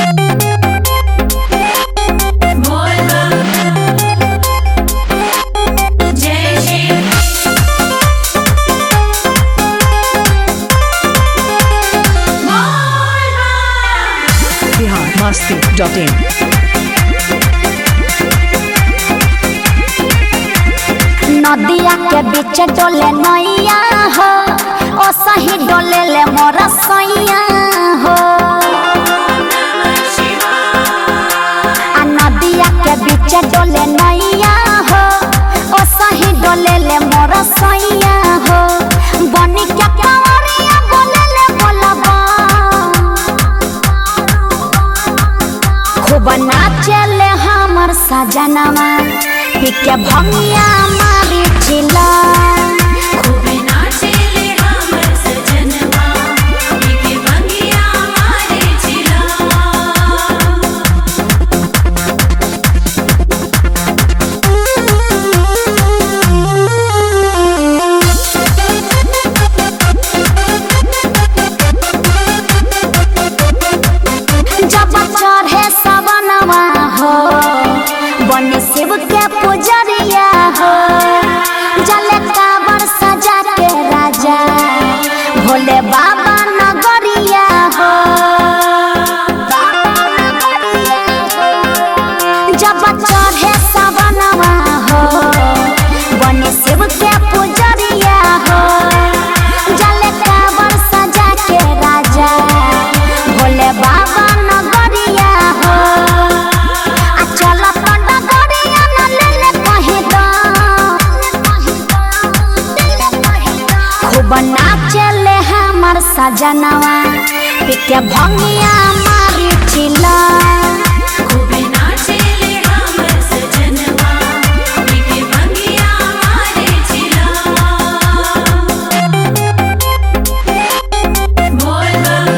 जय Shri Bihar Masti dot in नदिया के बीच डोले नैया हो ओ सही डोले ले मोर सैया हो आ नदिया के बीच डोले नैया हो ओ सही डोले ले मोर सैया हो बनी के कंवरिया बोले ले बोलबा खूब नाचले हमर सजनवा पिके भंगिया मारी चिला खूबे नाचेले हमर सजनवा पीके भंगिया मारे चिला जब चढ़े सवनवा हो बनी शिव के पुजरिया हो जले काबर सजा के राजा भोले बाबा नगरिया हो जब चढ़े सवनवा हो बनी शिव के पुजरिया हो जले काबर सजा के राजा भोले बाबा नगरिया हो आ चल नगरिया न ले ले कहीं दो खूब नाचले हमर सजनवा पिके भंगिया मारी चिला खूबे नाचेले हमर सजनवा पीके भंगिया मारे चिला बोल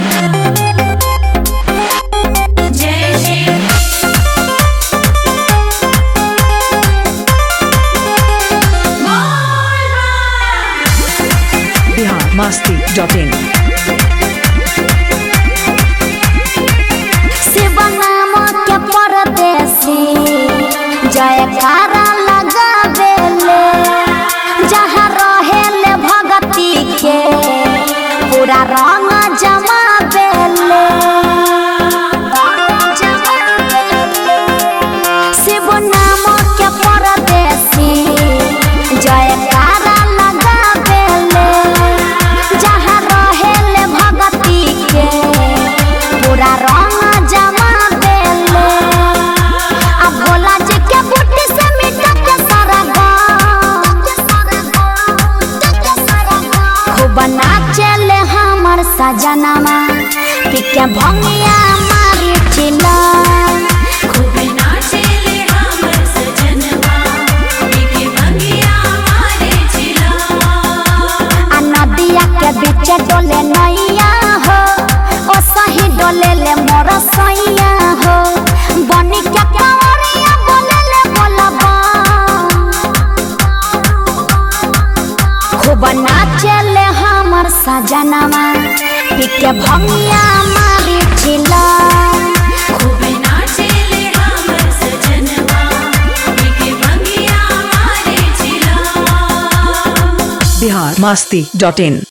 जय श्री बिहार मस्ती डॉट इन शिव नाम के परदेसी जयकारा लगावेले जहाँ रहेले भगती के पूरा रंग जमावेले शिव नाम के परदेसी जयकारा लगावेले जहाँ रहेले भगती के पूरा रंग जमा देले आ भोला जी के बुट्टी से मिटा के सारा गाँव खूब नाचले हमर सजनवा पिके भंगिया मारी चिला खूबे नाचेले हमर सजनवा पीके भंगिया मारे चिला आ नदिया के बीच डोले नैया हो ओ सही डोले ले मोर सैया हो बनी के कंवरिया बोले ले बोलबा खूब नाचले हमर सजनवा पिके भंगिया मारी चिला खूबे नाचेले हमर सजनवा पीके भंगिया मारे चिला बिहार मस्ती डॉट इन